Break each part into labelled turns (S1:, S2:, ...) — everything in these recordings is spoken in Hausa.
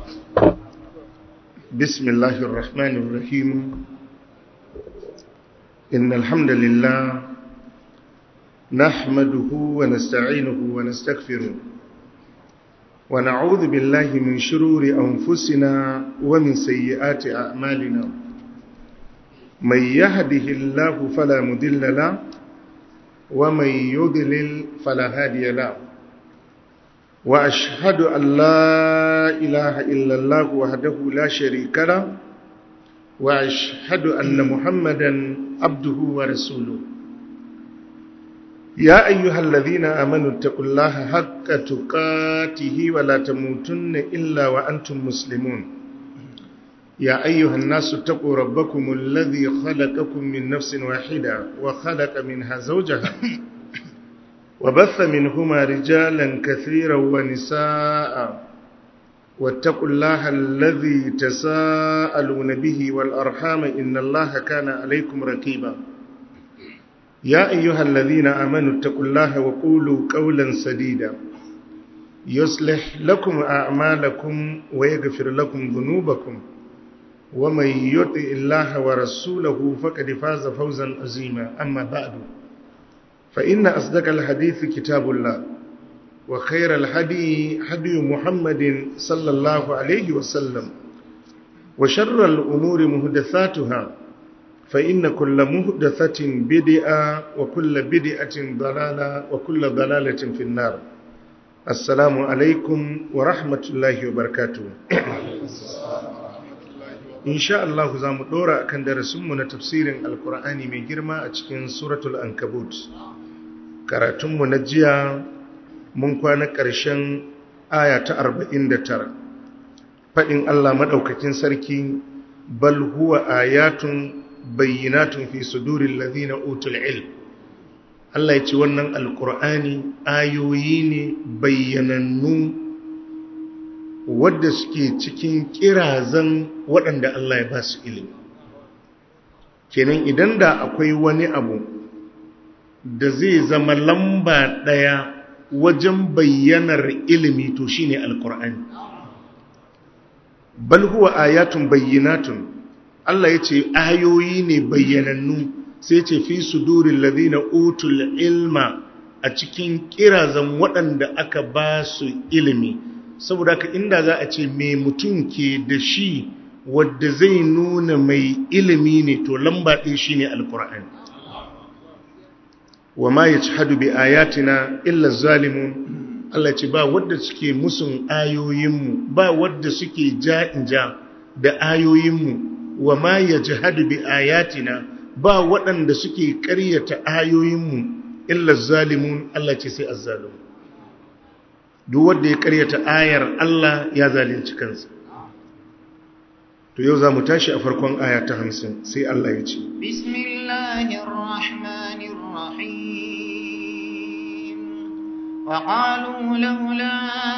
S1: بسم الله الرحمن الرحيم إن الحمد لله نحمده ونستعينه ونستغفره ونعوذ بالله من شرور أنفسنا ومن سيئات أعمالنا من يهده الله فلا مدل له ومن يضلل فلا هادي له وأشهد أن لا إله إلا الله وحده لا شريك له وأشهد أن محمدا عبده ورسوله يا أيها الذين آمنوا اتقوا الله حق تقاته ولا تموتن إلا وأنتم مسلمون يا أيها الناس اتقوا ربكم الذي خلقكم من نفس واحدة وخلق منها زوجها وبث منهما رجالا كثيرا ونساء واتقوا الله الذي تساءلون به والأرحام إن الله كان عليكم ركيبا يا أيها الذين آمنوا اتقوا الله وقولوا قولا سديدا يصلح لكم أعمالكم ويغفر لكم ذنوبكم ومن يطع الله ورسوله فقد فاز فوزا عظيما أما بعد فإن أصدق الحديث كتاب الله وخير الهدي هدي محمد صلى الله عليه وسلم وشر الأمور مهدثاتها فإن كل مهدثة بدعة وكل بدعة ضلالة وكل ضلالة في النار السلام عليكم ورحمة الله وبركاته insha Allah za mu dora akan darasinmu na tafsirin alkur'ani mai girma a cikin suratul ankabut karatunmu na jiya mun kwana ƙarshen aya ta 49 faɗin Allah maɗaukakin sarki bal huwa ayatun bayyinatun fi sudurin ladina utul ilm Allah ya ce wannan alkur'ani ayoyi ne bayyanannu wadda suke cikin kirazan waɗanda Allah ya ba su ilimi kenan idan da akwai wani abu da zai zama lamba ɗaya wajen bayyanar ilimi to shine alkur'ani bal huwa ayatun bayyinatun Allah ya ce ayoyi ne bayyanannu sai ce fi sudurin ladina utul ilma a cikin kirazan waɗanda aka ba su ilimi saboda ka inda za a ce mai mutum ke da shi wadda zai nuna mai ilimi ne to lamba ɗin shi ne alkur'ani wa ma ya ci hadu bi ayatina illa zalimun Allah ce ba wadda suke musun ayoyinmu ba wadda suke ja'inja da ayoyinmu wa ma ya ji hadu bi ayatina ba waɗanda suke ƙaryata ayoyinmu illa zalimun Allah ce sai azzalimun duk wanda ya karyata ayar Allah ya zalunci kansa to yau za mu tashi a farkon aya ta hamsin sai Allah ya ce
S2: وقالوا لولا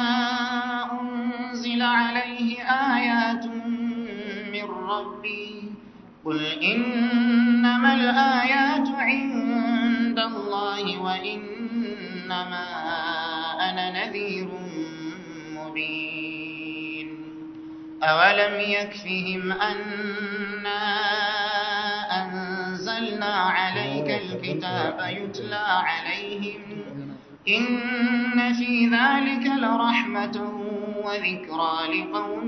S2: أنزل عليه آيات من ربي قل إنما الآيات عند الله وإنما أنا نذير مبين أولم يكفهم أنا أنزلنا عليك الكتاب يتلى عليهم إن في ذلك لرحمة وذكرى لقوم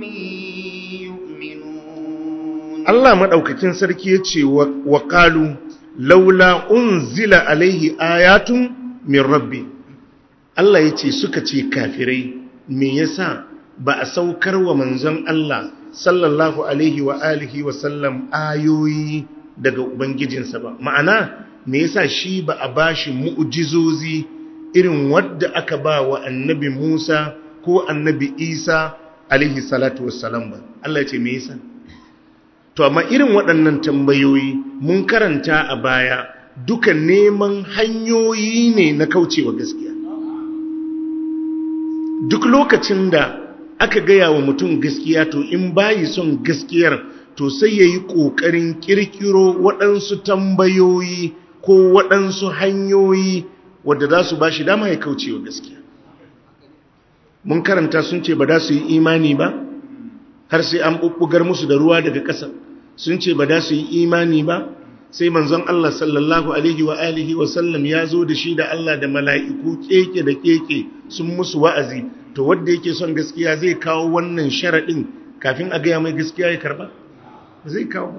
S2: يؤمنون
S1: الله مدوكتين سركي يتشي وقالوا لولا أنزل عليه آيات من ربي Allah ya ce suka ce kafirai me yasa ba a saukar wa manzon Allah sallallahu alaihi wa alihi wa sallam ayoyi daga ubangijinsa ba ma'ana me yasa shi ba a bashi mu'jizozi irin wadda aka ba wa annabi Musa ko annabi Isa alaihi salatu wassalam ba Allah ya ce me yasa to amma irin waɗannan tambayoyi mun karanta a baya duka neman hanyoyi ne na kaucewa gaskiya duk lokacin da aka gaya wa mutum gaskiya to in bayi son gaskiyar to sai ya yi ƙoƙarin ƙirƙiro waɗansu tambayoyi ko waɗansu hanyoyi wadda za su ba shi dama ya kauce wa gaskiya mun karanta sun ce ba za su yi imani ba har sai an bubbugar musu da ruwa daga ƙasa sun ce ba da su yi imani ba sai manzon Allah sallallahu alaihi wa alihi wa sallam ya zo da shi da Allah da mala'iku keke da keke sun musu wa'azi to wanda yake son gaskiya zai kawo wannan sharadin kafin a gaya mai gaskiya ya karba zai kawo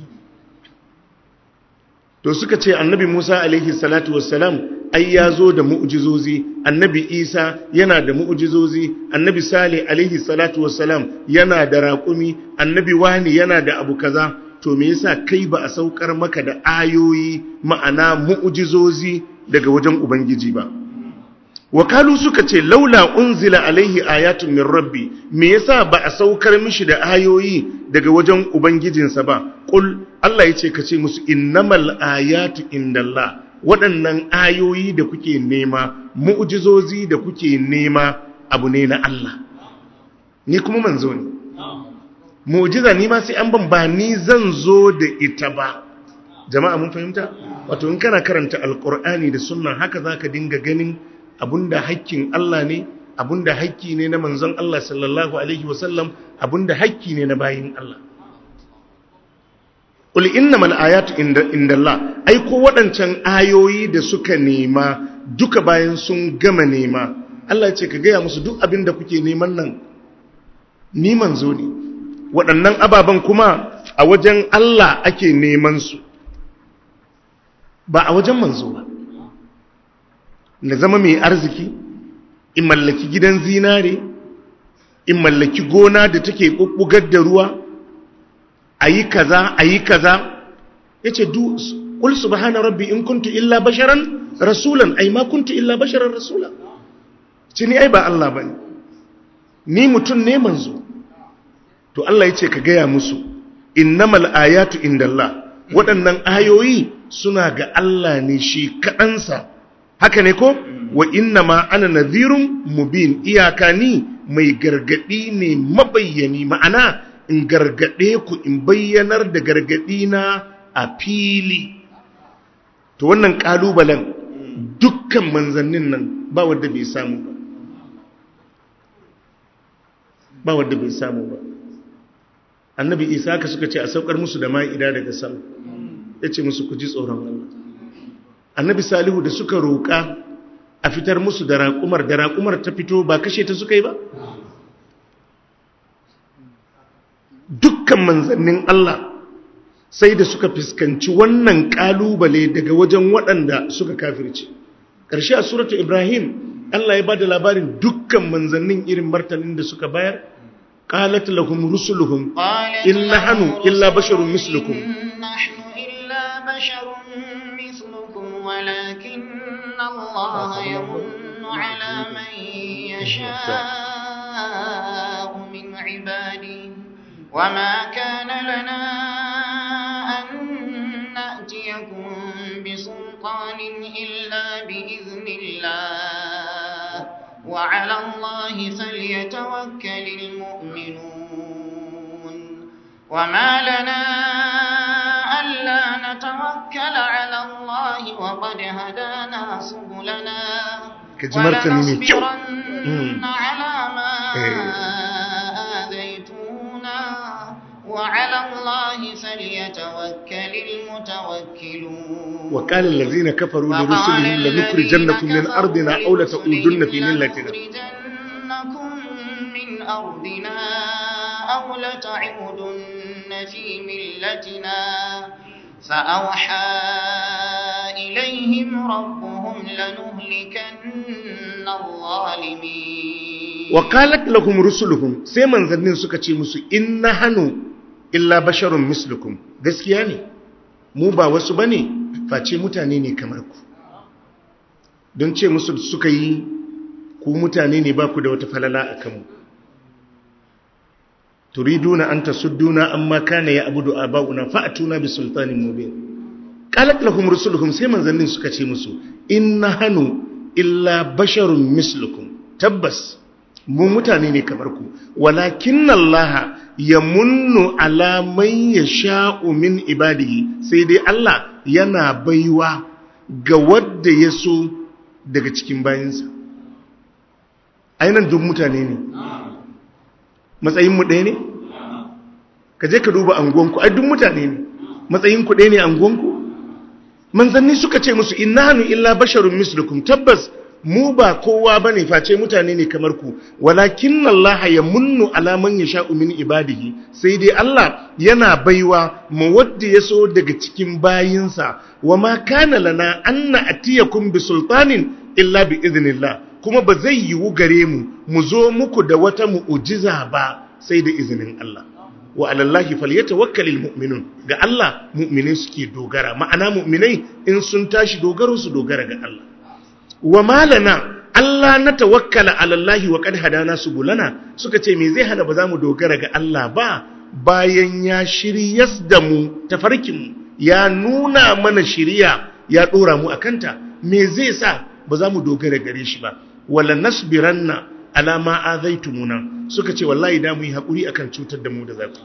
S1: to suka ce annabi Musa alaihi salatu wassalam ai ya zo da mu'jizozi annabi Isa yana da mu'jizozi annabi Salih alaihi salatu wassalam yana da raƙumi annabi wani yana da abu kaza to me yasa kai ba a saukar maka da ayoyi ma'ana mu'jizozi daga wajen ubangiji ba wakalu suka ce laula unzila alaihi ayatun min rabbi me yasa ba a saukar mishi da ayoyi daga wajen ubangijinsa ba qul Allah yace ka ce musu innamal ayatu indallah waɗannan ayoyi da kuke nema mu'jizozi da kuke nema abu ne na Allah ni kuma manzo ne mu'jiza ni ma sai an ban ba ni zan zo da ita ba jama'a mun fahimta wato in kana karanta alqur'ani da sunna haka zaka dinga ganin abunda hakkin Allah ne abunda hakki ne na manzon Allah sallallahu alaihi wasallam abunda hakki ne na bayin Allah Qul innamal ayatu indallah ai ko waɗancan ayoyi da suka nema duka bayan sun gama nema Allah ya ce ka gaya musu duk abin da kuke neman nan ni manzo ne waɗannan ababen kuma a wajen Allah ake neman su ba a wajen manzo ba na zama mai arziki in mallaki gidan zinare in mallaki gona da take bubbugar da ruwa ayi kaza ayi kaza yace du qul subhana rabbi in kuntu illa basharan rasulan ai ma kuntu illa basharan rasula ce ni ai ba Allah bane ni mutun ne manzo to Allah yace ka gaya musu innamal ayatu indallah waɗannan ayoyi suna ga Allah ne shi kaɗansa haka ne ko wa inna ma ana nadhirun mubin iyaka ni mai gargadi ne mabayyani ma'ana in gargade ku in bayyanar da gargadi na a fili to wannan kalubalen dukkan manzannin nan ba wanda bai samu ba ba wanda bai samu ba annabi isa ka suka ce a saukar musu da ma'ida daga sama ya ce musu ku ji tsoron Allah annabi salihu da suka roƙa a fitar musu da raƙumar da raƙumar ta fito ba kashe ta suka yi ba dukkan manzannin Allah sai da suka fuskanci wannan ƙalubale daga wajen waɗanda suka kafirce ƙarshe a suratu ibrahim Allah ya ba da labarin dukkan manzannin irin martanin da suka bayar قالت لهم رسلهم إن نحن إلا بشر مثلكم
S2: نحن إلا بشر مثلكم ولكن الله يمن على من يشاء من عباده وما كان لنا أن نأتيكم بسلطان إلا بإذن الله وعلى الله فليتوكل المؤمنون وما لنا ألا نتوكل على الله وقد هدانا سبلنا ولنصبرن على ما آذيتونا وعلى الله فليتوكل المتوكلون
S1: وقال الذين كفروا لرسلهم لنخرجنكم من أرضنا أو لتعودن في ملتنا
S2: لنخرجنكم من أرضنا أو لتعودن في ملتنا فأوحى إليهم ربهم لنهلكن الظالمين
S1: وقالت لهم رسلهم سيمن ذنين سكتي مسو إن هنو إلا بشر مثلكم gaskiya ne mu ba wasu bane face mutane ne kamar ku don ce musu suka yi ku mutane ne ba ku da wata falala a kanmu turiduna an tasudduna amma kana ya abudu aba'una fa'atuna bi sultanin mubin qalat lahum rusuluhum sai manzannin suka ce musu inna hanu illa basharun mislukum tabbas mu mutane ne kamar ku walakin allaha yamunnu ala man yasha'u min ibadihi sai dai Allah yana baiwa ga wadda ya so daga cikin bayinsa ainihin duk mutane ne matsayinmu ɗaya ne ka je ka duba anguwanku ai duk mutane ne matsayin ku ɗaya ne anguwanku manzanni suka ce musu innahanu illa basharun mislukum tabbas mu ba kowa bane face mutane ne kamar ku walakin Allah ya munnu ala man yasha'u min ibadihi sai dai Allah yana baiwa mu wadda yaso daga cikin bayinsa wama kana lana an na'tiyakum bi sultanin illa bi idnillah kuma ba zai yiwu gare mu mu zo muku da wata mu'ujiza ba sai da izinin Allah wa alallahi falyatawakkalul mu'minun ga Allah mu'minai suke dogara ma'ana mu'minai in sun tashi dogaro su dogara ga Allah wa malana Allah na tawakkala alallahi wa qad hadana subulana suka ce me zai hana ba za mu dogara ga Allah ba bayan ya shiryas da mu tafarkin mu ya nuna mana shiriya ya dora mu akanta me zai sa ba za mu dogara gare shi ba wala nasbiranna ala ma azaitumuna suka ce wallahi da mu yi hakuri akan cutar da mu da zaku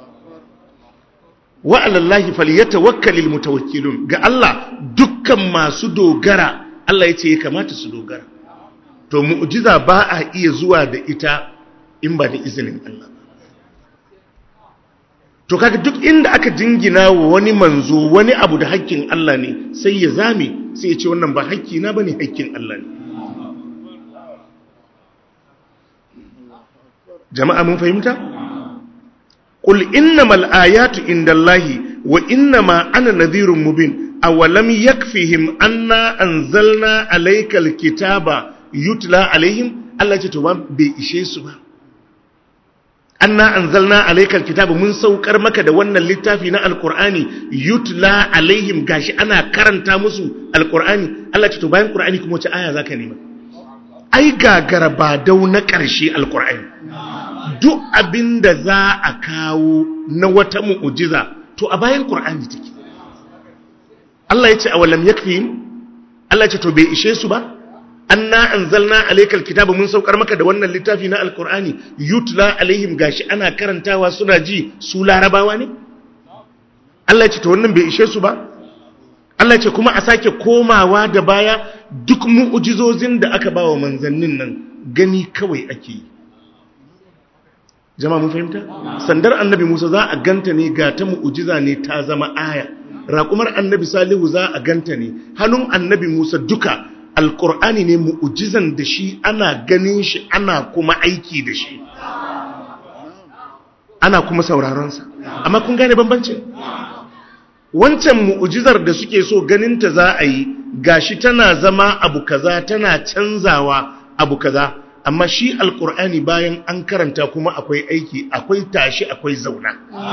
S1: wa alallahi falyatawakkalul mutawakkilun ga Allah dukkan masu dogara Allah yace ya kamata su dogara to mu'jiza ba a iya zuwa da ita in ba da izinin Allah to kaga duk inda aka jingina wa wani manzo wani abu da hakkin Allah ne sai ya zame sai ya ce wannan ba hakki na bane hakkin Allah ne jama'a mun fahimta qul innamal ayatu indallahi wa innama ana nadhirun mubin awalam yakfihim anna anzalna alaykal kitaba yutla alaihim Allah ce to ba bai ishe su ba anna anzalna alaykal kitaba mun saukar maka da wannan littafi na alqur'ani yutla alaihim gashi ana karanta musu alqur'ani Allah ce to bayan qur'ani kuma wace aya zaka nema ai gagara ba dau na ƙarshe alqur'ani duk abinda za a kawo na wata mu'ujiza to a bayan qur'ani take Allah ya ce awalam yakfihim Allah ya ce to bai ishe su ba anna anzalna alaykal kitaba mun saukar maka da wannan littafi na alqur'ani yutla alaihim gashi ana karantawa suna ji su larabawa ne Allah ya ce to wannan bai ishe su ba Allah ya ce kuma a sake komawa da baya duk mu'ujizozin da aka bawa manzannin nan gani kawai ake yi jama'a mun fahimta sandar annabi Musa za a ganta ne ga ta mu'ujiza ne ta zama aya raƙumar annabi Salihu za a ganta ne hannun annabi Musa duka alƙur'ani ne mu'ujizan da shi ana ganin shi ana kuma aiki da shi ana kuma sauraronsa amma kun gane bambancin wancan mu'ujizar da suke so ganinta za a yi gashi tana zama abu kaza tana canzawa abu kaza amma shi alkur'ani bayan an karanta kuma akwai aiki akwai tashi akwai zauna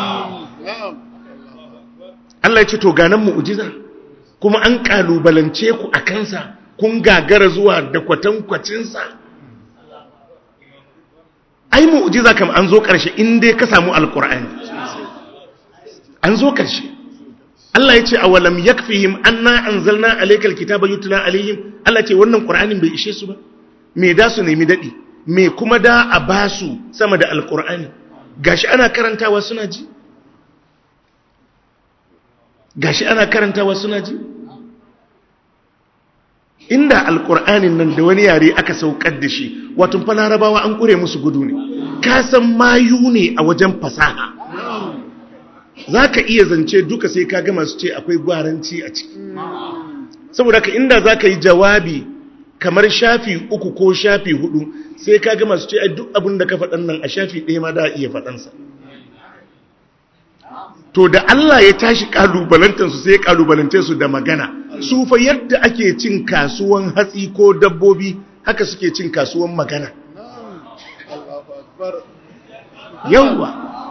S1: Allah ya ce to ganan mu'ujiza kuma an kalubalance ku a kansa kun gagara zuwa da kwatankwacinsa ai mu'ujiza kam an zo ƙarshe in dai ka samu alkur'ani an zo ƙarshe Allah ya ce a walam yakfihim anna anzalna alaykal kitaba yutla alaihim Allah ce wannan qur'anin bai ishe su ba me da su nemi dadi me kuma da a basu sama da alqur'ani gashi ana karantawa suna ji gashi ana karantawa suna ji inda alqur'anin nan da wani yare aka saukar da shi wato fa larabawa an kure musu gudu ne ka san mayu ne a wajen fasaha za ka iya zance duka sai ka gama su ce akwai gwaranci a ciki saboda ka inda za ka yi jawabi kamar shafi uku ko shafi hudu sai ka gama su ce a duk abin da ka faɗan nan a shafi ɗaya ma da iya faɗansa to da Allah ya tashi ƙalubalantarsu sai ya ƙalubalance su da magana su fa yadda ake cin kasuwan hatsi ko dabbobi haka suke cin kasuwan magana yawwa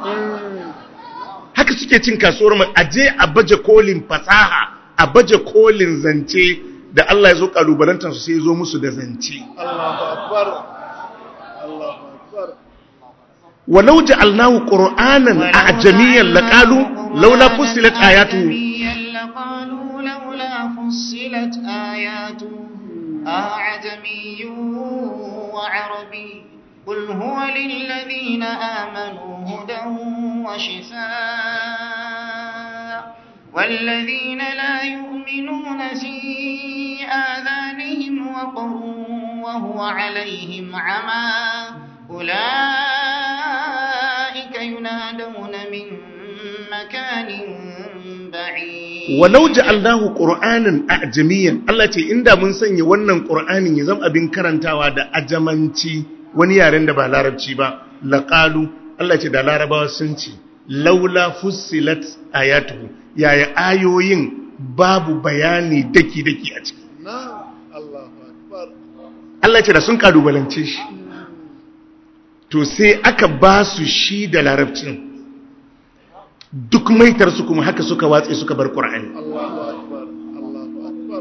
S1: haka suke cin kasuwar mu aje a baje kolin fasaha a baje kolin zance da Allah ya zo kalubalantar su sai ya zo musu da zance
S3: Allahu akbar Allahu akbar
S1: walau ja'alnahu qur'anan a'jamiyyan laqalu laula fussilat ayatuhu
S2: لقالوا لولا فصلت آياته أعجمي وعربي قل هو للذين آمنوا هدى وشفاء والذين لا يؤمنون في آذانهم وقر وهو عليهم عمى أولئك ينادون من مكان بعيد
S1: walau ja'alnahu qur'anan ajamiyan Allah ce inda mun sanya wannan qur'anin ya zama abin karantawa da ajamanci wani yaren da ba larabci ba laqalu Allah ce da larabawa sun ce laula fussilat ayatuhu yaya ayoyin babu bayani daki daki a ciki
S3: Na'am. Allahu Akbar.
S1: Allah ce da sun kalubalance shi to sai aka ba su shi da larabcin duk maitarsu kuma haka suka watse suka bar qur'ani
S3: Allahu Akbar. Allahu Akbar.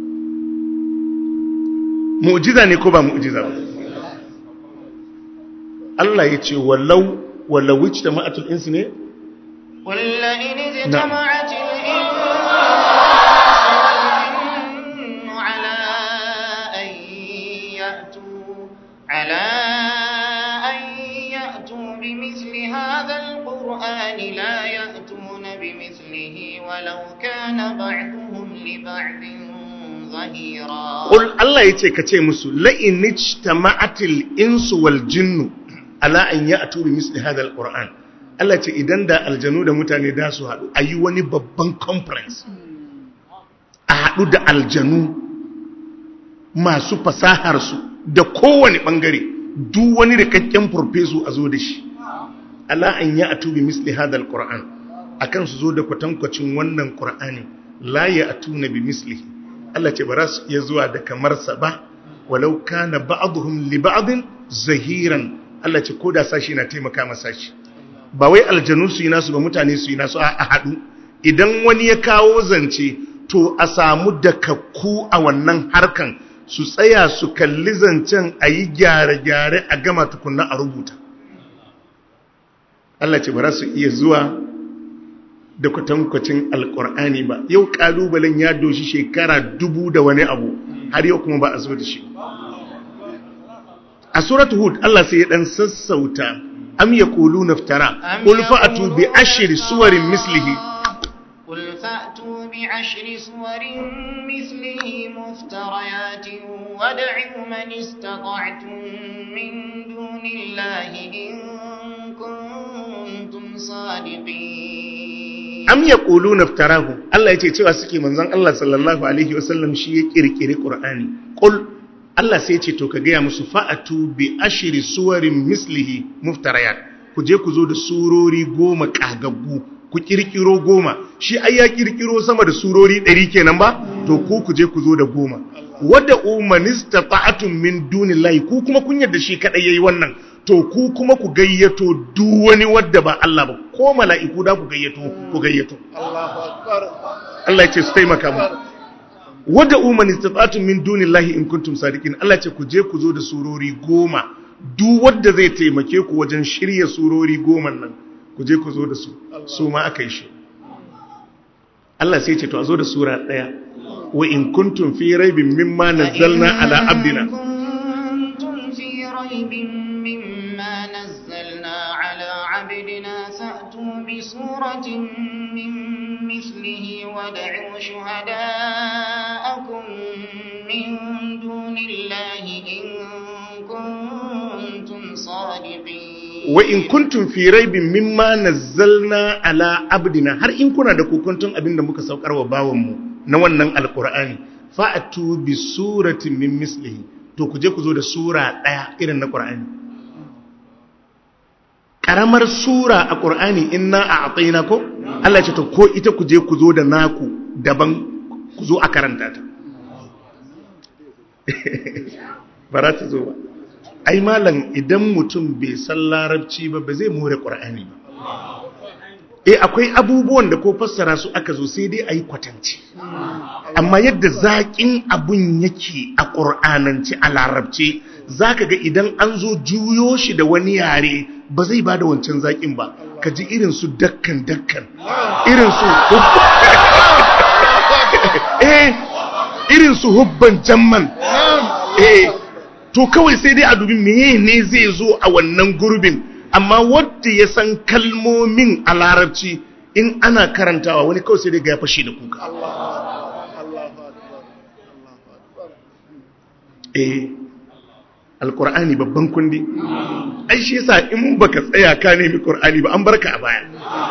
S1: mu'jiza ne ko ba mu'jiza ba Allah ya ce walau walau wicce ma'atul insu ne
S2: قل لئن
S1: نعم.
S2: اجتمعت الإنس والجن على أن يأتوا على أن يأتوا بمثل هذا القرآن لا يأتون بمثله ولو كان بعضهم لبعض ظهيرا
S1: Qul Allah ya ce ka ce musu la'in ijtama'atil insu wal jinnu ala an ya'tu bi misli hadha alquran Allah ce idan da aljanu da mutane da su haɗu a yi wani babban conference a haɗu da aljanu masu fasaharsu da kowane ɓangare duk wani rikakken farfesu a zo da shi ala an ya'tu bi misli hadha alquran akan su zo da kwatankwacin wannan qur'ani la ya'tuna bi mislihi Allah ce ba za su iya zuwa da kamarsa ba walau kana ba'dhum li ba'din zahiran Allah ce ko da sashi na taimaka masa sashi ba wai aljanu su yi nasu ba mutane su yi nasu a haɗu idan wani ya kawo zance to a samu dakakku a wannan harkan su tsaya su kalli zancen a yi gyare-gyare a gama tukunna a rubuta Allah ce ba za su iya zuwa da kwatankwacin alkur'ani ba yau kalubalen ya doshi shekara dubu da wani abu har yau kuma ba a zo da shi a suratu hud Allah sai ya dan sassauta am yaquluna iftara
S2: أم
S1: qul fa'atu bi
S2: يقولون
S1: ashri suwarin mislihi
S2: قل فأتوا بعشر صور مثله مفتريات وادعوا من استطعتم من دون الله إن كنتم صادقين
S1: am yaquluna iftarahu Allah yace cewa suke manzon Allah sallallahu alaihi wasallam shi ya kirkiri qur'ani qul Allah sai yace to ka gaya musu fa'atu bi ashri suwarin mislihi muftarayat ku je ku zo da surori goma kagaggu ku kirkiro goma shi ai ya kirkiro sama da surori 100 kenan ba to ku ku je ku zo da goma wadda umanista ta'atun min dunillahi ku kuma kun yarda shi kadai yayi wannan to ku kuma ku gayyato duk wani wadda ba Allah ba ko mala'iku da ku gayyato ku gayyato
S3: Allahu Akbar.
S1: Allah ya ce su taimaka mu wadda umanista ta'atun min dunillahi in kuntum sadiqin Allah ya ce ku je ku zo da surori goma duk wadda zai taimake ku wajen shirya surori goma nan ku je ku zo da su su ma aka yi shi Allah sai ya ce to a zo da sura daya wa in kuntum fi raibin mimma nazzalna ala abdina
S2: كنتم في ريب مما نزلنا على عبدنا فأتوا بسورة من مثله وادعوا شهداءكم من دون الله إن كنتم صادقين
S1: wa in kuntum fi raibin mimma nazzalna ala abdina har in kuna da kokuntun abinda muka saukar wa bawanmu na wannan alqur'ani fa'atu bi suratin min mislihi to ku je ku zo da sura daya irin na qur'ani karamar sura a qur'ani inna a'tayna ko Allah ya ce to ko ita ku je ku zo da naku daban ku zo a karanta ta bara ta zo ba ai malam idan mutum bai san larabci ba ba zai more ƙur'ani ba eh akwai abubuwan da ko fassara su aka zo sai dai a yi kwatanci amma yadda zaƙin abun yake a ƙur'anance a larabce za ka ga idan an zo juyo shi da wani yare ba zai ba da wancan zaƙin ba ka ji irin su dakkan dakkan irin su eh irin su hubban jamman eh to kawai sai dai a dubi meye ne zai zo a wannan gurbin amma wadda ya san kalmomin a larabci in ana karantawa wani kawai sai dai ga ya fashe da kuka
S3: Allahu Akbar. Allahu Akbar.
S1: eh alkur'ani babban kundi ai shi yasa in baka tsaya ka nemi qur'ani ba an barka a baya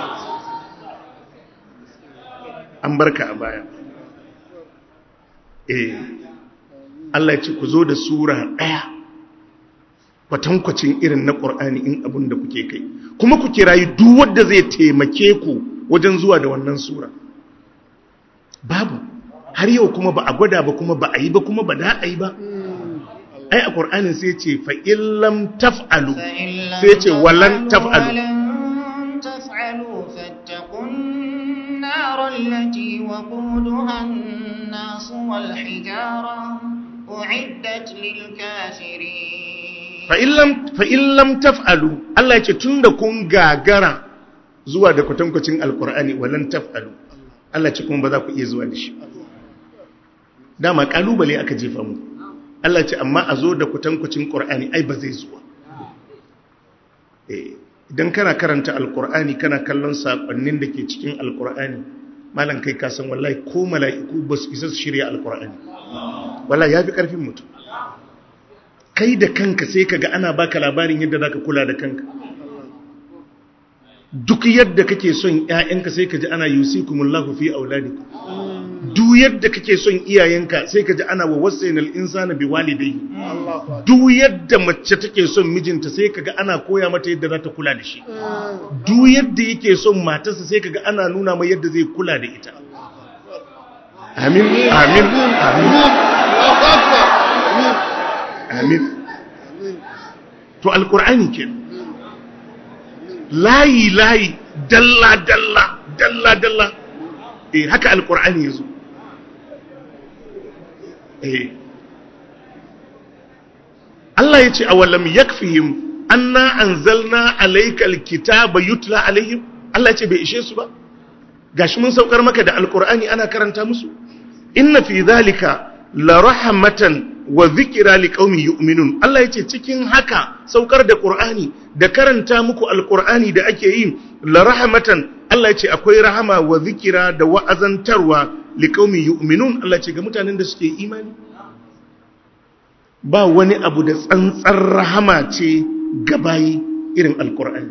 S1: an barka a baya eh Allah ya ce ku zo da sura daya kwatankwacin irin na qur'ani in abun da kuke kai kuma ku kirayi duk wanda zai taimake ku wajen zuwa da wannan sura babu har yau kuma ba a gwada ba kuma ba a yi ba kuma ba da a yi ba ai a ƙur'anin sai ce fa'illam taf'alu sai ce walan taf'alu
S2: ولن تفعلوا فاتقوا النار التي وقودها الناس والحجارة أعدت للكافرين
S1: fa'illam taf'alu Allah ya ce tun da kun gagara zuwa da kwatankwacin alƙur'ani walan taf'alu Allah ce kuma ba za ku iya zuwa da shi dama ƙalubale aka jefa mu Allah ce amma a zo da kwatankwacin ƙur'ani ai ba zai zuwa Eh, idan kana karanta alƙur'ani kana kallon saƙonnin da ke cikin alƙur'ani malam kai kasan wallahi ko mala'iku ba su isa su shirya alƙur'ani wallahi ya fi ƙarfin mutum kai da kanka sai ka ga ana baka labarin yadda za ka kula da kanka duk yadda kake son ‘ya'yanka sai ka ji ana yusikumullahu fi auladikum duk yadda kake son iyayenka sai ka ji ana wa wasainal insana bi walidayhi duk yadda mace take son mijinta sai ka ga ana koya mata yadda za ta kula da shi duk yadda yake son matarsa sai ka ga ana nuna mai yadda zai kula da ita amin amin amin amin to alkur'ani ke layi layi dalla dalla dalla dalla eh haka alkur'ani yazo eh Allah yace awalam yakfihim anna anzalna alaykal kitaba yutla alaihim Allah yace bai ishe su ba gashi mun saukar maka da alkur'ani ana karanta musu inna fi dhalika la rahmatan wa zikira liqaumin yu'minun Allah yace cikin haka saukar da Qur'ani da karanta muku alqur'ani da ake yi la rahmatan Allah yace akwai rahama wa zikira da wa'azantarwa liqaumin yu'minun Allah yace ga mutanen da suke imani ba wani abu da tsantsar rahama ce ga bayi irin alqur'ani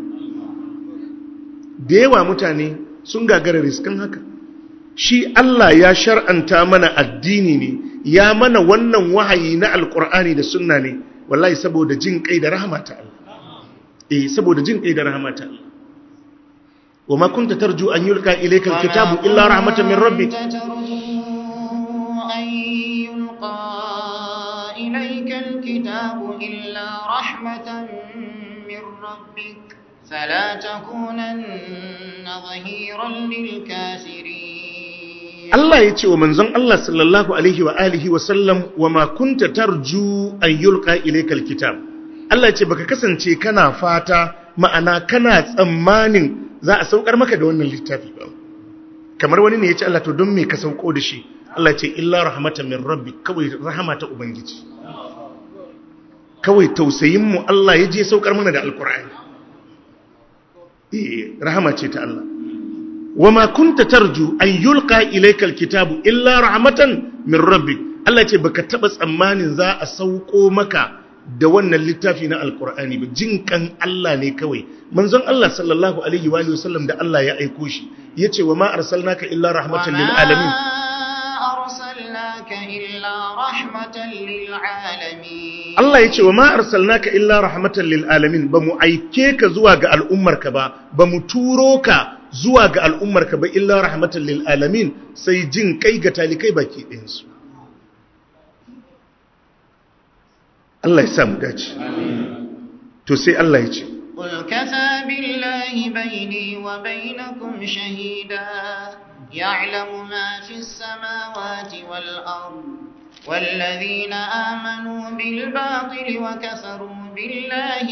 S1: da yawa mutane sun gagara riskan haka shi Allah ya shar'anta mana addini ne ya mana wannan wahayi na alkur'ani da sunna ne wallahi saboda jin kai da rahama ta Allah eh saboda jin kai da rahama ta Allah wa ma kunta tarju an yulqa ilayka alkitabu illa rahmatan min rabbik
S2: أن يلقى إليك الكتاب إلا رحمة من ربك فلا تكونن ظهيرا للكافرين
S1: Allah ya ce wa manzon Allah sallallahu alaihi wa alihi wa sallam wa ma kunta tarju an yulqa ilaykal kitab Allah ya ce baka kasance kana fata ma'ana kana tsammanin za a saukar maka da wannan littafi ba kamar wani ne ya ce Allah to don me ka sauko da shi Allah ya ce illa rahmatan min rabbi kawai rahama ta ubangiji kawai tausayin mu Allah ya je saukar mana da alqur'ani eh rahama ce ta Allah wama kunta tarju an yulqa ilayka alkitabu illa rahmatan min rabbik Allah ce baka taba tsammanin za a sauko maka da wannan littafi na alqur'ani ba jinkan Allah ne kawai manzon Allah sallallahu alaihi wa alihi wasallam da Allah ya aiko shi yace wama arsalnaka illa rahmatan lil alamin
S2: أرسلناك إلا رحمة للعالمين
S1: Allah ya ce wa ma arsalnaka illa rahmatan lil alamin ba mu aike ka zuwa ga al'ummarka ba ba mu turo ka zuwa ga al'ummarka ba illa rahmatan lil alamin sai jin kai ga talikai baki ɗayan su Allah ya sa mu dace to sai Allah ya ce
S2: قل كفى بالله بيني وبينكم شهيدا يعلم ما في السماوات والأرض والذين آمنوا بالباطل وكفروا بالله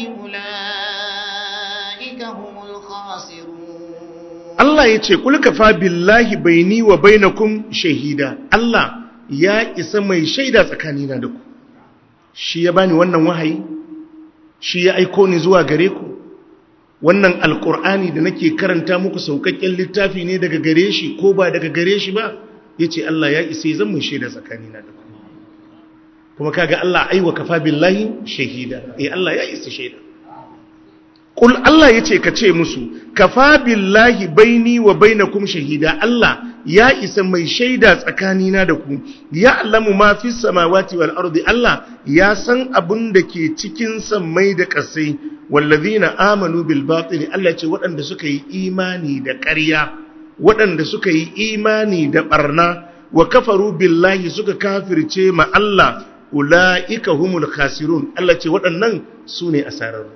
S2: أولئك هم الخاسرون
S1: Allah ya ce kul kafa billahi baini wa bainakum shahida Allah ya isa mai shaida tsakanina da ku shi ya bani wannan wahayi shi ya aiko ni zuwa gare ku wannan alkur'ani da nake karanta muku saukakken littafi ne daga gare shi ko ba daga gare shi ba yace Allah ya isa zan mai shaida tsakanina da ku kuma kaga Allah aiwa kafa billahi shahida eh Allah ya isa shaida Kul Allah ya ce ka ce musu, kafa billahi baini wa bainakum shahida Allah ya isa mai shaida tsakanina da ku, ya alamu ma fi samawati wal ardi Allah ya san abin da ke cikin sammai da ƙasai, wallazina amanu bil batili Allah ce waɗanda suka yi imani da ƙarya, waɗanda suka yi imani da ɓarna, wa kafaru billahi suka kafirce ma Allah, ula'ika humul khasirun Allah ce waɗannan su ne asararru.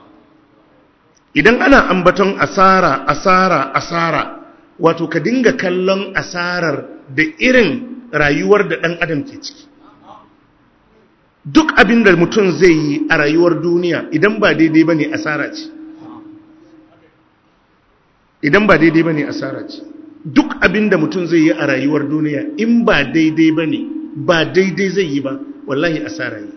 S1: idan ana ambaton asara asara asara wato ka dinga kallon asarar da irin rayuwar da ɗan adam ke ciki duk abin da mutum zai yi a rayuwar duniya idan ba daidai ba ne asara ce idan ba daidai ba ne asara ce duk abin da mutum zai yi a rayuwar duniya in ba daidai ba ne ba daidai zai yi ba wallahi asara yi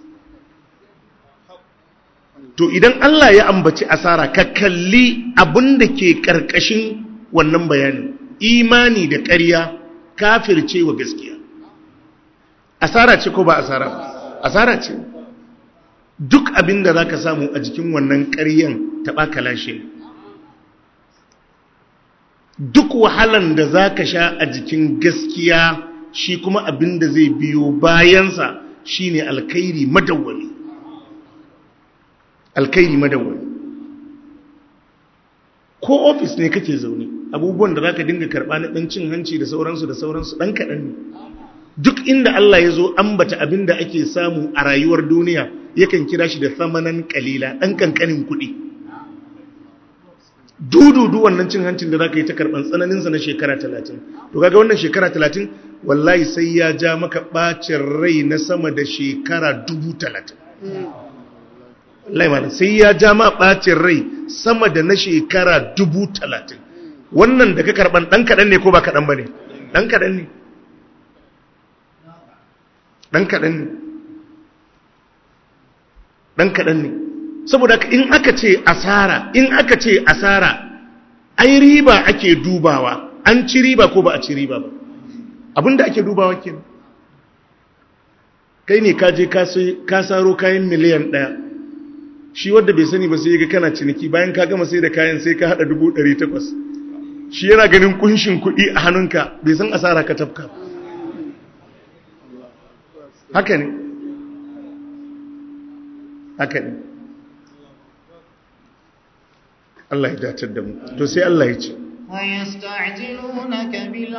S1: to idan Allah ya ambaci asara ka kalli abin da ke ƙarƙashin wannan bayanin imani da ƙarya kafirce wa gaskiya asara ce ko ba asara asara ce duk abin da za ka samu a jikin wannan ƙaryan taɓa kalashe duk wahalan da za ka sha a jikin gaskiya shi kuma abin da zai biyo bayansa shine alkhairi madawwami alkairi madawwami ko ofis ne kake zaune abubuwan da za ka dinga karɓa na ɗan cin hanci da sauransu da sauransu ɗan kaɗan ne duk inda Allah ya zo ambata abin da ake samu a rayuwar duniya yakan kira shi da samanan kalila ɗan kankanin kuɗi dududu wannan cin hancin da za ka yi ta karɓar tsananinsa na shekara talatin to kaga wannan shekara talatin wallahi sai ya ja maka ɓacin rai na sama da shekara dubu talatin laimana sai ya ja ma ɓacin rai sama da na shekara dubu talatin wannan da ka karɓan ɗan kaɗan ne ko ba kaɗan ba ne ɗan kaɗan ne ɗan kaɗan ne ɗan kaɗan ne saboda in aka ce asara in aka ce asara ai riba ake dubawa an ci riba ko ba a ci riba ba abinda ake dubawa kenan kai ne ka je ka saro kayan miliyan ɗaya shi wadda bai sani ba sai ga kana ciniki bayan ka gama sai da kayan sai ka hada dubu ɗari takwas shi yana ganin kunshin kuɗi a hannunka bai san asara ka tafka haka ne haka ne Allah ya datar da mu to sai Allah ya ce
S2: ويستعجلونك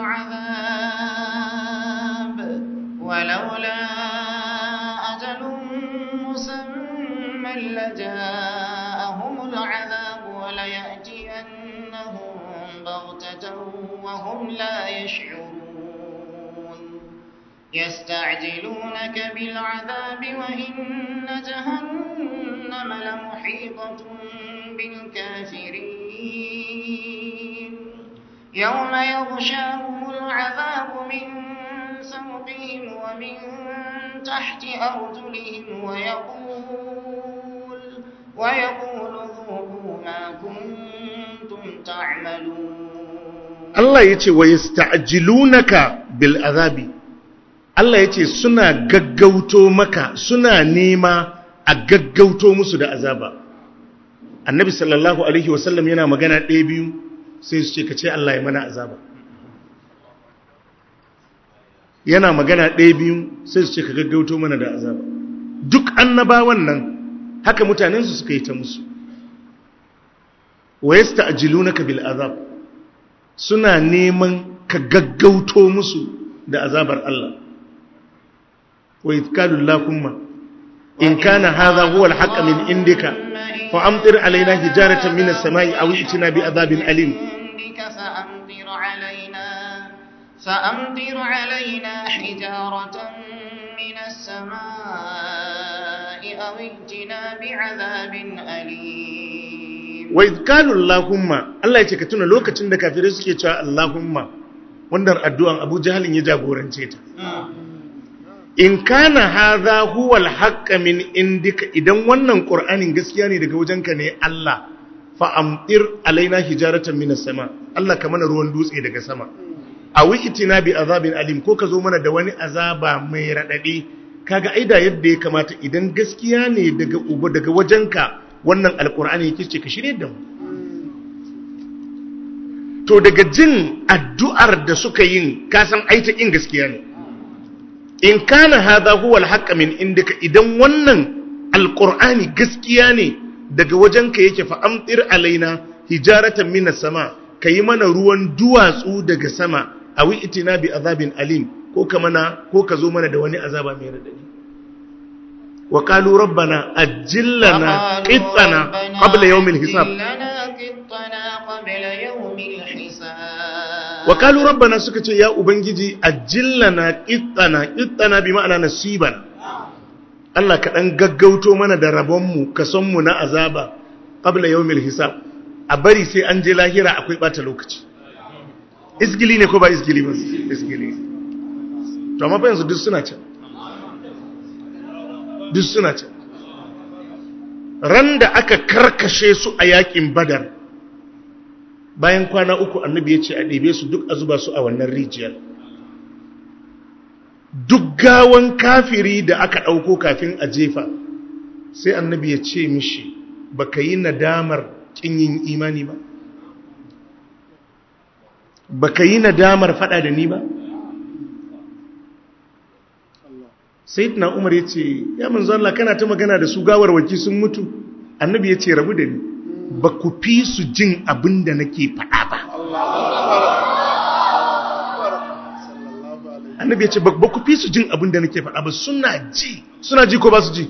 S2: بالعذاب ولولا أجل مسمى لجاءهم العذاب وليأتينهم بغتة وهم لا يشعرون يستعجلونك بالعذاب وإن جهنم لمحيطة بالكافرين يوم يغشاهم العذاب من فوقهم ومن تحت أرجلهم ويقول ويقول ذوقوا ما كنتم تعملون
S1: Allah ya ce wa yasta'jilunaka bil azabi Allah ya ce suna gaggauto maka suna nema a gaggauto musu da azaba annabi sallallahu alaihi wasallam yana magana ɗaya biyu sai su ce ka ce Allah ya mana azaba yana magana ɗaya biyu sai su ce ka gaggauto mana da azaba duk annabawan nan haka mutanensu suka yi ta musu wa yasta'jilunaka bil azab suna neman ka gaggauto musu da azabar Allah wa idkalu lakumma in kana hadha huwa al-haqq min indika fa amtir alaina hijaratan min as-sama'i aw itina bi adhabin alim
S2: عندك فأمطر علينا فأمطر علينا حجارة من السماء أو ائتنا بعذاب أليم
S1: wa idkalu Allahumma Allah ya ce ka tuna lokacin da kafirai suke cewa Allahumma wannan addu'an Abu Jahalin ya jagorance ta in kana hadha huwa al min indika idan wannan Qur'anin gaskiya ne daga wajenka ne Allah fa amtir alaina hijaratan minas sama Allah ka mana ruwan dutse daga sama awi itina bi azabin alim ko ka zo mana da wani azaba mai radadi kaga aida yadda ya kamata idan gaskiya ne daga uba daga wajenka wannan alkur'ani yake ce ka shirye da mu to daga jin addu'ar da suka yin kasan aita in gaskiya ne in kana hadha huwa alhaq min indaka idan wannan alqur'ani gaskiya ne daga wajenka yake fa amtir alaina hijaratan minas sama kayi mana ruwan duwatsu daga sama awi itina bi azabin alim ko ka mana ko ka zo mana da wani azaba mai radadi wa qalu rabbana ajjil lana qittana qabla yawmil hisab wa qalu rabbana suka ce ya ubangiji ajjil lana qittana qittana bi ma'ana nasiban Allah ka dan gaggauto mana da rabon mu kason mu na azaba qabla yawmil hisab a bari sai an je lahira akwai bata lokaci isgili ne ko ba isgili ba isgili to amma fa yanzu duk suna can duk suna can ran da aka karkashe su a yakin badar bayan kwana uku annabi ya ce a ɗebe su duk a zuba su a wannan rijiyar duk gawan kafiri da aka ɗauko kafin a jefa sai annabi ya ce mishi baka yi nadamar kin yin imani ba baka yi nadamar fada da ni ba sayyidina umar yace ya manzo Allah kana ta magana da su gawarwaki sun mutu annabi yace rabu da ni ba ku fi su jin abin da nake fada ba annabi yace ba ku fi su jin abin da nake fada ba suna ji suna ji ko ba su ji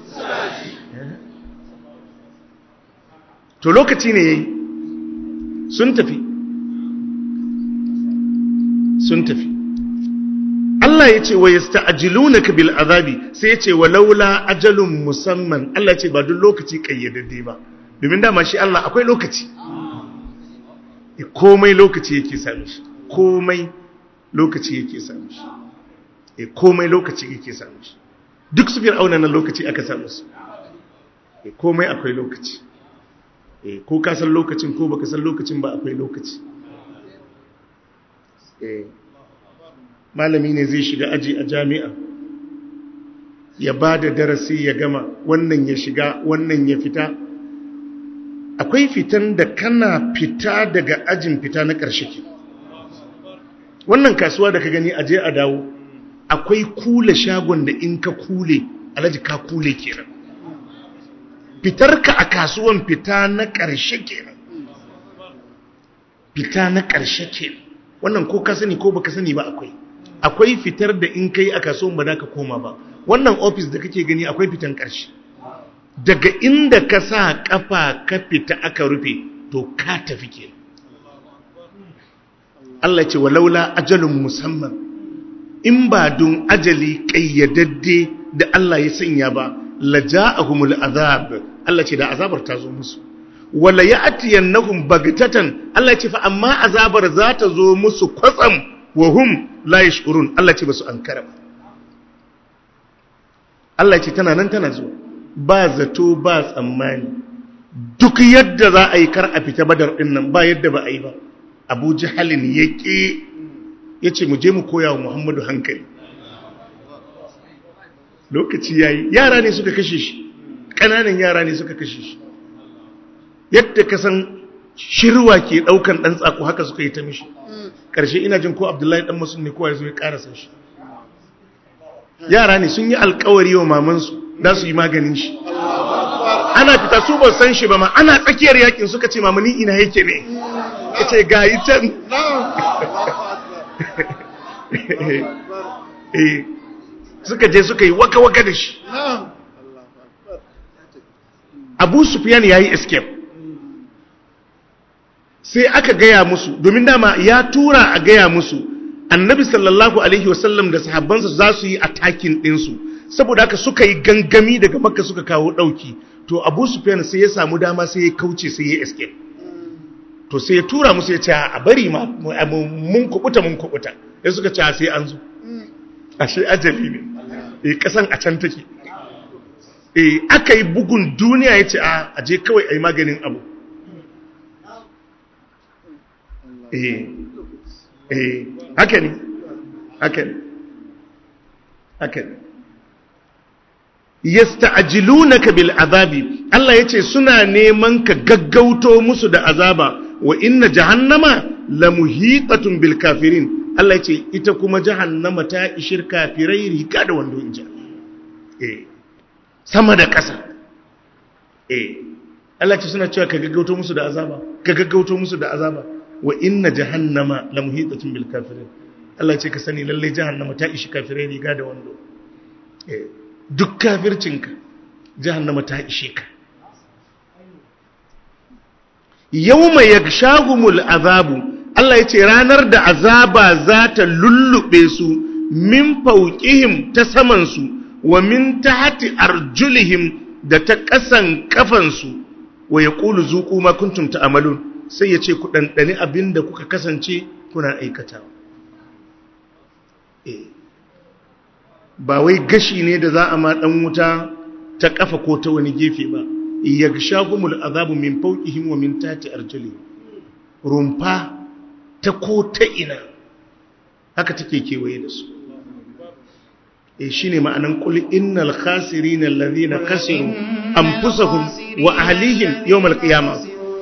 S1: to lokaci ne yayi sun tafi sun tafi Allah ya ce wa yasta'jilunaka bil azabi sai ya ce walaula ajalun musamman Allah ya ce ba duk lokaci kayyadadde ba domin dama shi Allah akwai lokaci komai lokaci yake sami shi komai lokaci yake sami shi e komai lokaci yake sami shi duk su fir'auna nan lokaci aka samu su e komai akwai lokaci e ko ka san lokacin ko baka san lokacin ba akwai lokaci e malami ne zai shiga aji a jami'a ya ba da darasi ya gama wannan ya shiga wannan ya fita akwai fitan da kana fita daga ajin fita na ƙarshe ke wannan kasuwa da ka gani aje a dawo akwai kule shagon da in ka kule alaji ka kule kenan fitarka a kasuwan fita na ƙarshe kenan fita na ƙarshe kenan wannan ko ka sani ko baka sani ba akwai akwai fitar da in kai a kasuwan ba za ka koma ba wannan ofis da kake gani akwai fitan ƙarshe daga inda ka sa kafa ka fita aka rufe to ka tafi ke Allah ce walaula ajalun musamman in ba don ajali ƙayyadadde da Allah ya sanya ba la ja'ahumul azab Allah ce da azabar ta zo musu wala ya'tiyannahum bagtatan Allah ce fa amma azabar za ta zo musu kwatsam wa hum la yashurun Allah ce basu ankara ba Allah ce tana nan tana zuwa ba zato ba tsammani duk yadda za a yi kar a fita badar din nan ba yadda ba a yi ba Abu Jahalin ya ke ya ce mu je mu koya wa Muhammadu hankali lokaci yayi yara ne suka kashe shi ƙananan yara ne suka kashe shi yadda ka san shirwa ke ɗaukan ɗan tsako haka suka yi ta mishi ƙarshe ina jin ko abdullahi ɗan masu ne kowa ya zo ya ƙarasa shi yara ne sun yi alkawari wa mamansu za su yi maganin shi ana fita su ba san shi ba ma ana tsakiyar yakin suka ce mamani ina yake ne ya ce ga yi can suka je suka yi waka-waka da shi abu sufiyan ya yi escape sai aka gaya musu domin dama ya tura a gaya musu annabi sallallahu alaihi wasallam da sahabbansa za su yi atakin ɗinsu saboda haka suka yi gangami daga makka suka kawo ɗauki to abu sufyan sai ya samu dama sai ya kauce sai ya escape to sai ya tura musu ya ce a bari ma mun kubuta mun kubuta ya suka ce sai an zo ashe ajali ne eh kasan a can take eh aka yi bugun duniya ya ce a aje kawai a yi maganin abu eh eh haka ne haka ne haka ne yasta'jilunaka bil azabi Allah yace suna neman ka gaggauto musu da azaba wa inna jahannama lamuhitatun bil kafirin Allah yace ita kuma jahannama ta ishir kafirai riga da wando inja eh sama da ƙasa eh Allah ce suna cewa ka gaggauto musu da azaba ka gaggauto musu da azaba wa inna jahannama lamuhitatun bil kafirin Allah ce ka sani lalle jahannama ta ishi kafirai riga da wando eh duk kafircinka jahannama ta ishe ka yawma yakshahumul azabu Allah yace ranar da azaba za ta lullube su min fawqihim ta saman su wa min tahti arjulihim da ta kasan kafan su wa yaqulu zuqu ma kuntum ta'malun sai yace ku dandani abinda kuka kasance kuna aikatawa eh ba wai gashi ne da za a ma dan wuta ta kafa ko ta wani gefe ba yaghshahumul azabu min fawqihim wa min tahti arjulihim rumfa ta ko ta ina haka take kewaye da su eh shine ma'anan qul innal khasirina alladhina khasiru anfusahum wa ahlihim yawm alqiyamah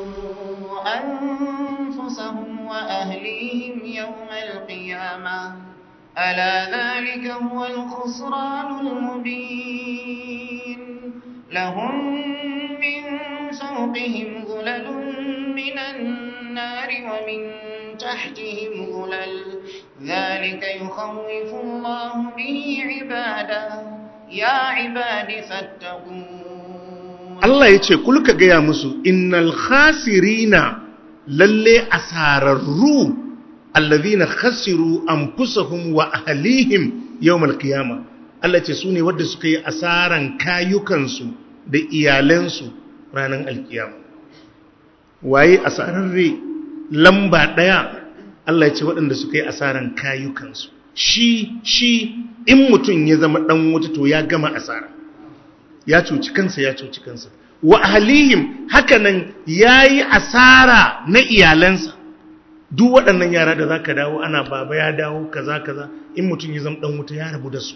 S2: أنفسهم وأهليهم يوم القيامة ألا ذلك هو الخسران المبين لهم من فوقهم ظلل من النار ومن تحتهم ظلل ذلك يخوف الله به عباده يا عباد فاتقون
S1: Allah ya ce kulka gaya musu innal khasirina lalle asararru allazina khasiru anfusahum wa ahlihim yawmal qiyama Allah ce sune wanda suka yi asaran kayukansu da iyalansu ranar alkiyama waye asararre lamba daya Allah ya ce waɗanda suka yi asaran kayukansu shi shi in mutum ya zama dan wuta to ya gama asara ya cuci kansa ya cuci kansa wa ahlihim hakanan yayi asara na iyalansa duk waɗannan yara da zaka dawo ana baba ya dawo kaza kaza in mutum ya zama dan wuta ya rabu da su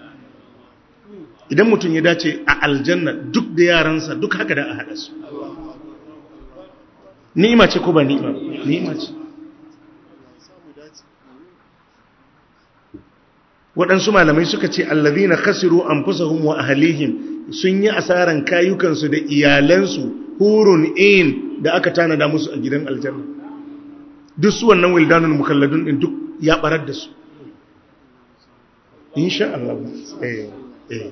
S1: idan mutum ya dace a aljanna duk da yaransa duk haka da a hada su ni'ima ce ko ba ni'ima ni'ima ce waɗansu malamai suka ce allazina khasiru anfusahum wa ahlihim sun yi asaran kayukansu da iyalansu hurun in da aka tanada musu a gidan aljanna duk su wannan wildanul mukalladun din duk ya barar da su insha Allah eh eh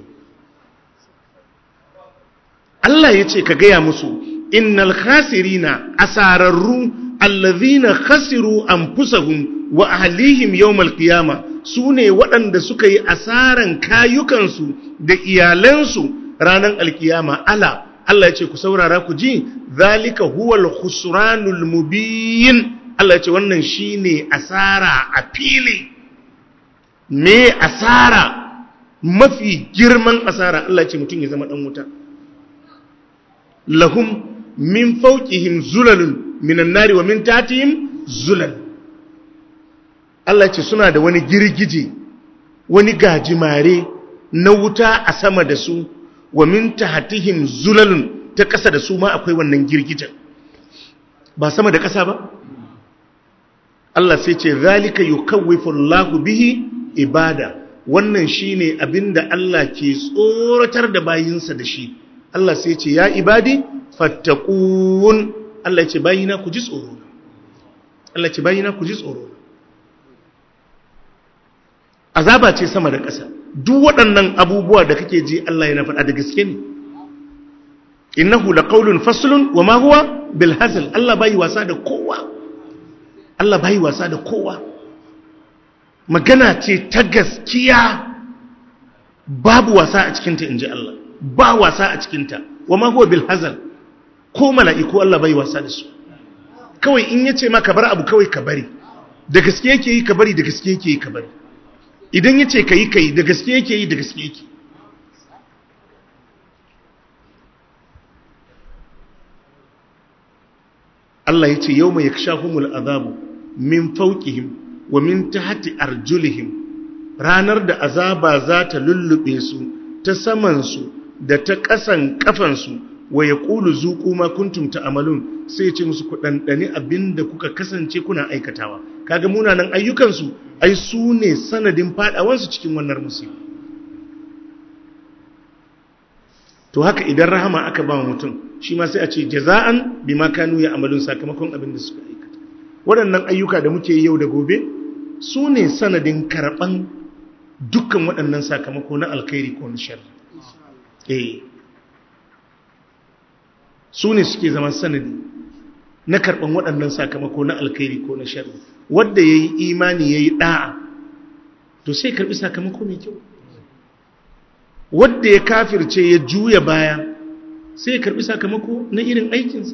S1: Allah yace ka gaya musu innal khasirina asararru allazina khasiru anfusahum wa ahlihim yawmal qiyamah su ne waɗanda suka yi asaran kayukansu da iyalansu ranar alkiyama ala Allah ya ce ku saurara ku ji zalika huwal khusranul mubin Allah ya ce wannan shine asara a fili me asara mafi girman asara Allah ya ce mutum ya zama dan wuta lahum min fawqihim zulalun minan nari wa min tatihim zulal Allah ce suna da wani girgije wani gajimare na wuta a sama da su wa min tahtihim zulalun ta ƙasa da su ma akwai wannan girgijen ba sama da ƙasa ba Allah sai ce zalika yukawwifu Allahu bihi ibada wannan shine abinda Allah ke tsoratar da bayinsa da shi Allah sai ce ya ibadi fattaqun Allah ce bayina ku ji tsoro Allah ce bayina ku ji tsoro azaba ce sama da ƙasa duk waɗannan abubuwa da kake ji Allah yana faɗa da gaske ne innahu laqawlun faslun wa ma huwa bil hazl Allah bai wasa da kowa Allah bai wasa da kowa magana ce ta gaskiya babu wasa a cikinta inji Allah ba wasa a cikinta wa ma huwa bil hazl ko mala'iku Allah bai wasa da su kawai in yace ma ka bar abu kawai ka bari da gaske yake yi ka bari da gaske yake yi ka bari idan ya ce ka yi ka yi da gaske yake yi da gaske yake Allah ya ce yau mai ya shahumul azabu min fauƙihim wa min tahti arjulihim ranar da azaba za ta lullube su ta samansu da ta ƙasan ƙafansu wa ya ƙulu zuƙu ma kuntum ta'amalun sai ya ce musu ku ɗanɗani abin da kuka kasance kuna aikatawa kaga munanan ayyukansu ai su ne sanadin faɗawansu cikin wannan musiba to haka idan rahama aka ba mutum shi ma sai a ce jaza'an bima kanu ya amalun sakamakon abin da suka aikata waɗannan ayyuka da muke yi yau da gobe su ne sanadin karɓan dukkan waɗannan sakamako na alkhairi ko na sharri eh su ne suke zama sanadi na karɓan waɗannan sakamako na alkhairi ko na sharri wanda ya yi imani ya yi ɗa'a to sai karɓi sakamako mai kyau wadda ya kafirce ya juya baya sai ya karbi sakamako na irin aikinsa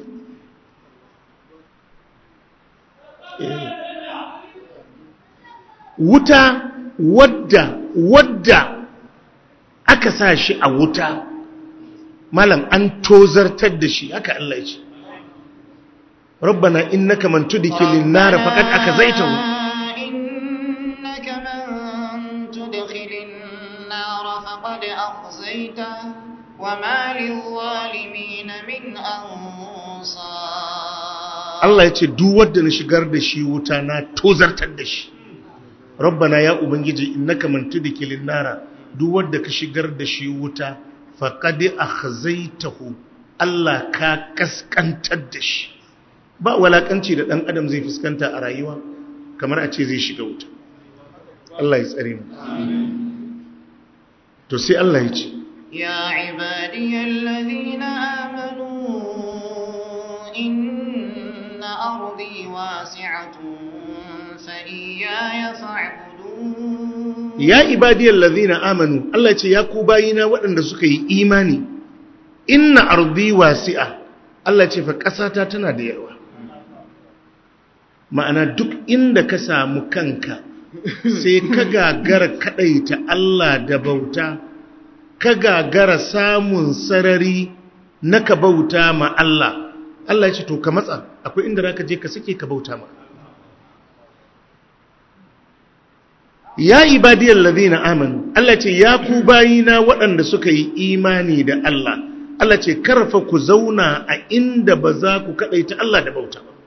S1: wuta wadda wadda aka sa shi a wuta malam an tozartar da shi haka Allah ce rabbana innaka man tudkhilin nar faqad akazaitahu
S2: إنك من تدخل النار فقد أخزيته وما للظالمين من أنصار
S1: Allah ya ce duk wanda na shigar da shi wuta na tozartar da shi rabbana ya ubangiji innaka man tudkhilin nara duk wanda ka shigar da shi wuta faqad akhzaytahu Allah ka kaskantar da shi ba walakanci da dan adam zai fuskanta a rayuwa kamar a ce zai shiga wuta Allah ya tsare mu to sai Allah ya ce
S2: يا عبادي الذين آمنوا إن أرضي واسعة فإياي فاعبدون
S1: ya ibadiyar lazina amanu Allah ce ya ku bayina waɗanda suka yi imani inna ardi wasi'a Allah ce fa ƙasata tana da yawa ma'ana duk inda ka samu kanka sai ka gagara kaɗaita Allah da bauta ka gagara samun sarari na ka bauta ma Allah Allah ya ce to ka matsa akwai inda za ka je ka sake ka bauta ma ya ibadiyar ladina amanu Allah ce ya ku bayina waɗanda suka yi imani da Allah Allah ce karfa ku zauna a inda ba za ku kaɗaita Allah da bauta ba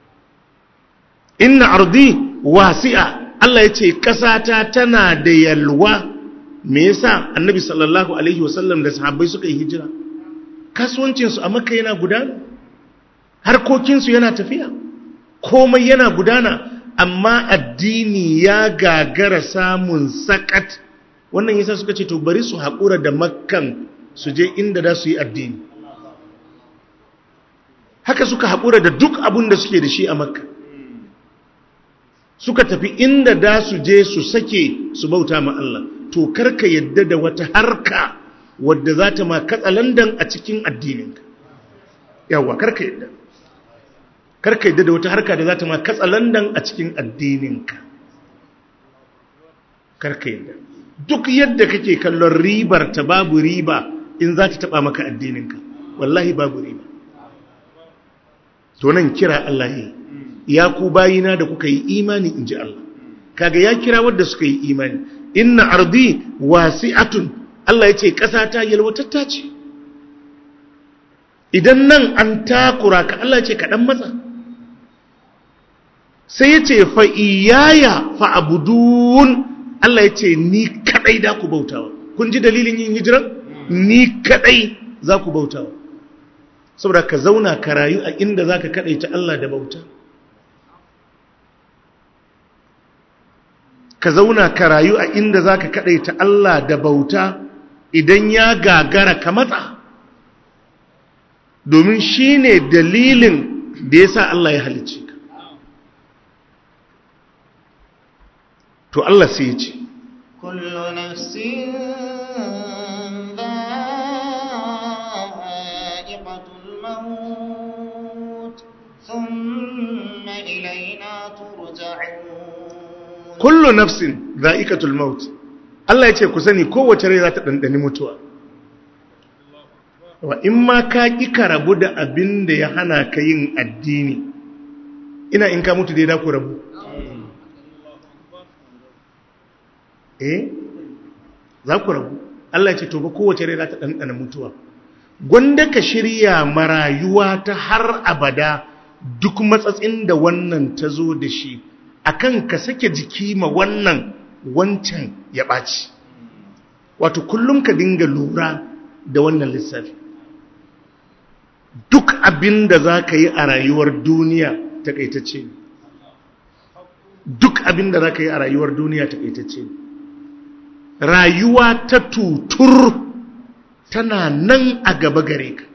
S1: inna ardi wasi'a Allah ya ce ƙasata tana da yalwa me yasa annabi sallallahu alaihi wasallam da sahabbai suka yi hijira kasuwancinsu a makka yana gudana harkokinsu yana tafiya komai yana gudana amma addini ya gagara samun sakat wannan yasa suka ce to bari su haƙura da makkan su je inda da su yi addini haka suka haƙura da duk abin da suke da shi a makka suka tafi inda da su je su sake su bauta ma Allah to karka yadda da wata harka wadda za ta ma katsalandan a cikin addininka yawa karka yadda karka yadda da wata harka da za ta ma katsalandan a cikin addininka karka yadda duk yadda kake kallon ribar ta babu riba in za ta taba maka addininka wallahi babu riba to nan kira Allah yi ya ku bayina da kuka yi imani in ji Allah kaga ya kira wadda suka yi imani inna ardi wasi'atun Allah ya ce ƙasa ta yalwatatta ce idan nan an takura ka Allah ya ce kaɗan matsa sai ya ce fa'iyaya fa'abudun Allah ya ce ni kaɗai da ku bautawa kun ji dalilin yin hijiran ni kaɗai za ku bautawa saboda ka zauna ka rayu a inda za ka kaɗaita Allah da bauta ka zauna ka rayu a inda za ka kaɗaita Allah da bauta idan ya gagara ka matsa domin shi ne dalilin da ya sa Allah ya halicci ka to Allah sai ya ce
S2: kullu nafsin dha'iqatul maut thumma ilayna turja'un
S1: kullu nafsin za'iqatul maut Allah ya ce ku sani kowace rai za ta dandani mutuwa wa in ma ka ki ka rabu da abin da ya hana ka yin addini ina in ka mutu dai da ku rabu eh za ku rabu Allah ce to ba kowace rai za ta ɗanɗana mutuwa gwanda ka shirya marayuwa ta har abada duk matsatsin da wannan ta zo da shi akan ka sake jiki ma wannan wancan ya ɓaci wato kullum ka dinga lura da wannan lissafi duk abin da za ka yi a rayuwar duniya takaitacce ne duk abin da za ka yi a rayuwar duniya takaitacce ne rayuwa ta tutur tana nan a gaba gare ka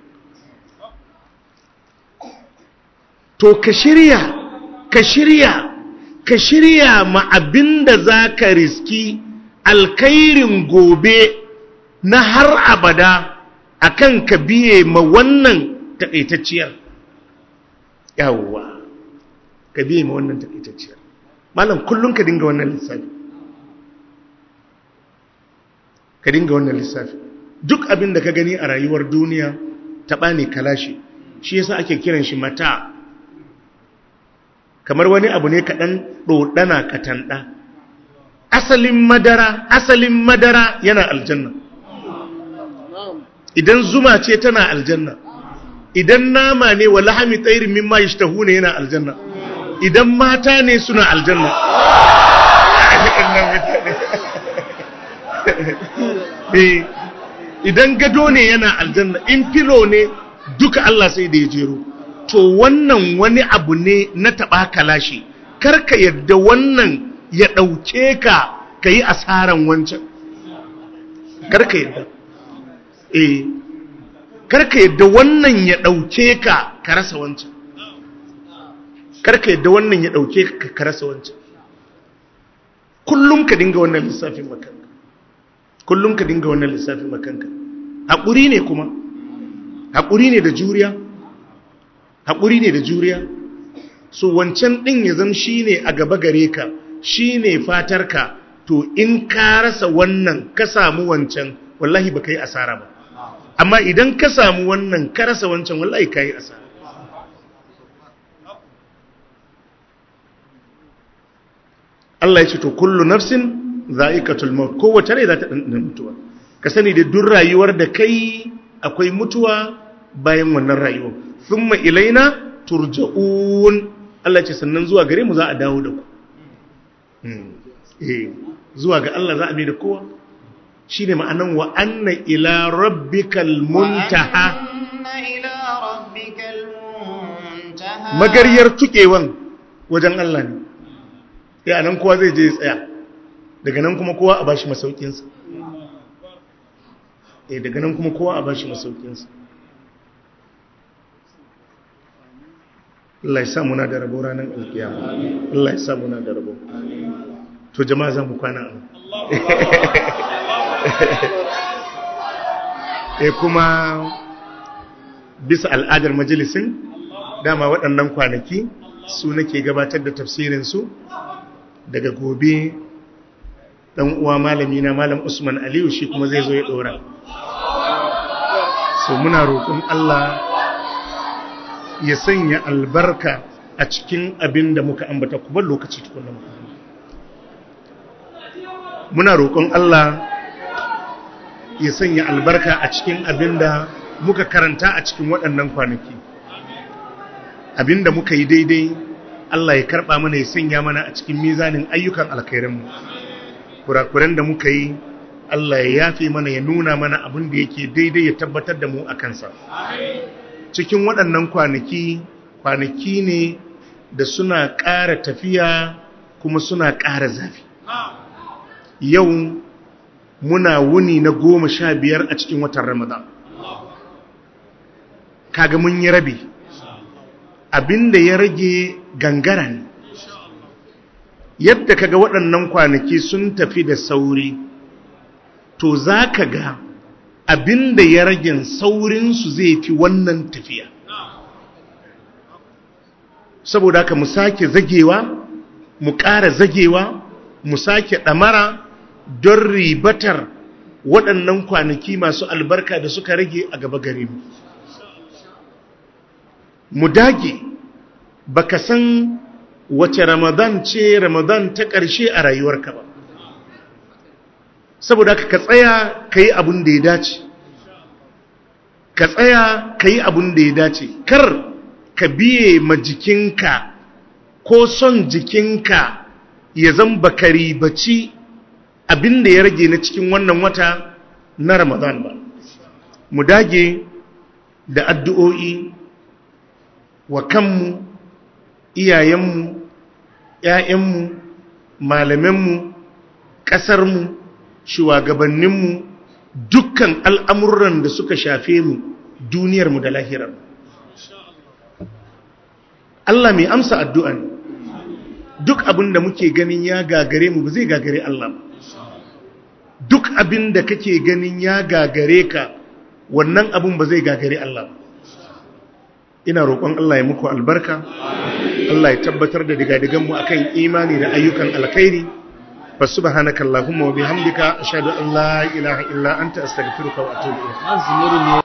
S1: to ka shirya ka shirya ka shirya ma abin da za ka riski alkairin gobe na har abada akan ka biye ma wannan takaitacciyar yawwa ka biye ma wannan takaitacciyar malam kullum ka dinga wannan lissafi ka dinga wannan lissafi duk abin da ka gani a rayuwar duniya taɓa ne kalashi shi yasa ake kiran shi mata kamar wani abu ne kaɗan ɗoɗana katanɗa asalin madara asalin madara yana aljanna idan zuma ce tana aljanna idan nama ne wa lahami tsairin mimma yashtahu ne yana aljanna idan mata ne suna aljanna idan gado ne yana aljanna in filo ne duka Allah sai da ya jero to wannan wani abu ne na taɓa kalashi karka yadda wannan ya ɗauke ka ka yi asaran wancan karka yadda eh karka yadda wannan ya ɗauke ka ka rasa wancan karka yadda wannan ya ɗauke ka ka rasa wancan kullum ka dinga wannan lissafin makanka kullum ka dinga wannan lissafin makanka haƙuri ne kuma haƙuri ne da juriya haƙuri ne da juriya so wancan ɗin ya zam shi ne a gaba gare ka shi ne fatarka to in ka rasa wannan ka samu wancan wallahi ba ka yi asara ba amma idan ka samu wannan ka rasa wancan wallahi ka yi asara Allah ya ce to kullu nafsin za'iqatul maut kowace rai za ta ɗanɗana mutuwa ka sani da duk rayuwar da kai akwai mutuwa bayan wannan rayuwa thumma ilaina turja'un Allah ya ce sannan zuwa gare mu za a dawo da ku eh zuwa ga Allah za a bi da kowa shine ma'anan wa anna ila rabbikal muntaha magariyar tukewan wajen Allah ne ya nan kowa zai je tsaya daga nan kuma kowa a bashi masaukinsa eh daga nan kuma kowa a bashi masaukinsa Allah ya sa muna da rabo ranar alkiyama Allah ya sa muna da rabo to jama'a za mu kwana an eh kuma bisa al'adar majalisin dama waɗannan kwanaki su nake gabatar da tafsirinsu daga gobe ɗan uwa malami na malam usman aliyu shi kuma zai zo ya ɗora so muna roƙon allah ya sanya albarka a cikin abin da muka ambata kuma lokaci tukuna muka muna roƙon Allah ya sanya albarka a cikin abin da muka karanta a cikin waɗannan kwanaki abin da muka yi daidai Allah ya karɓa mana ya sanya mana a cikin mizanin ayyukan alkhairanmu kurakuran da muka yi Allah ya yafe mana ya nuna mana abin da yake daidai ya tabbatar da mu a kansa cikin waɗannan kwanaki kwanaki ne da suna ƙara tafiya kuma suna ƙara zafi yau muna wuni na goma sha biyar a cikin watan ramadan kaga mun yi rabi abinda ya rage gangara ne yadda kaga waɗannan kwanaki sun tafi da sauri to za ka ga abinda ya rage saurinsu zai fi wannan tafiya saboda haka mu sake zagewa mu ƙara zagewa mu sake ɗamara don ribatar waɗannan kwanaki masu albarka da suka rage a gaba gare mu mu dage baka san wace ramadan ce ramadan ta ƙarshe a rayuwarka ba saboda haka ka tsaya ka yi abin da ya dace ka tsaya ka yi abin da ya dace kar ka biye ma jikinka ko son jikinka ya zan baka ribaci abin da ya rage na cikin wannan wata na ramadan ba mu dage da addu'o'i wa kanmu iyayenmu ‘ya'yanmu malamanmu ƙasarmu shugabanninmu dukkan al'amuran da suka shafe mu duniyarmu da lahirar Allah mai amsa addu'a ne duk abin da muke ganin ya gagare mu ba zai gagare Allah ba duk abin da kake ganin ya gagare ka wannan abin ba zai gagare Allah ba ina roƙon Allah ya muku albarka Allah ya tabbatar da digadiganmu akan imani da ayyukan alkhairi fa subhanakallahumma wa bihamdika ashhadu an la ilaha illa anta astaghfiruka wa atubu ilayk